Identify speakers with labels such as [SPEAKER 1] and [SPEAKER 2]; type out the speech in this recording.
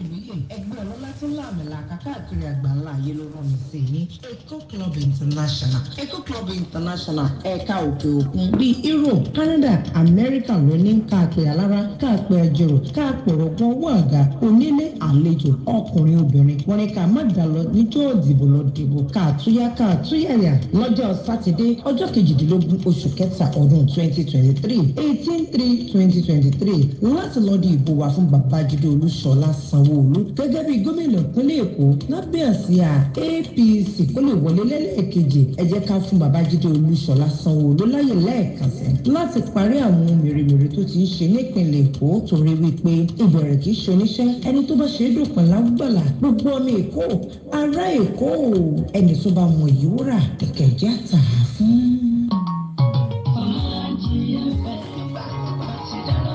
[SPEAKER 1] olóyè ẹgbẹ́ ọlọ́lá tó láàmìlàkà káàkiri àgbáńlá ayé ló rán mi sí yín eco club international eco club international ẹ̀ka òkè òkun bíi europe canada america ló ní káàpẹ́ alára káàpẹ́ ẹjọ́rò káàpẹ́ ọ̀rọ̀gbọ́n owó àga onílé àlejò ọkùnrin obìnrin wọn ni ká má dà lọ níjọ́ ìdìbò lọ dìbò káàtúyá káàtúyàyà lọ́jọ́ sátidé ọjọ́ kejìdínlógún oṣù kẹta ọdún twenty twenty three eighteen three twenty twenty three láti lọ di ìbò wá fún babájídé olúṣọlá sanwóolu gẹ́gẹ́ bí gómìnà ìpínlẹ̀ èkó lábẹ́ àsíá apc kó lè wọlé lẹ́lẹ́kejì ẹ jẹ́ ká fún babájídé olúṣọlá sanwóolu láyè lẹ́ẹ̀kan sí láti parí àwọn ohun mèremère tó ti ń ṣe nípìnlẹ̀ èkó torí wípé ìbẹ̀rẹ̀ kì í ṣe oníṣẹ́ ẹni tó bá ṣe é dòpin lágbàlá gbogbo ọmọ èkó ará èkó ẹni tó bá mọ ìyíwúrà kẹ̀kẹ́ jẹ́ àtàrà fún.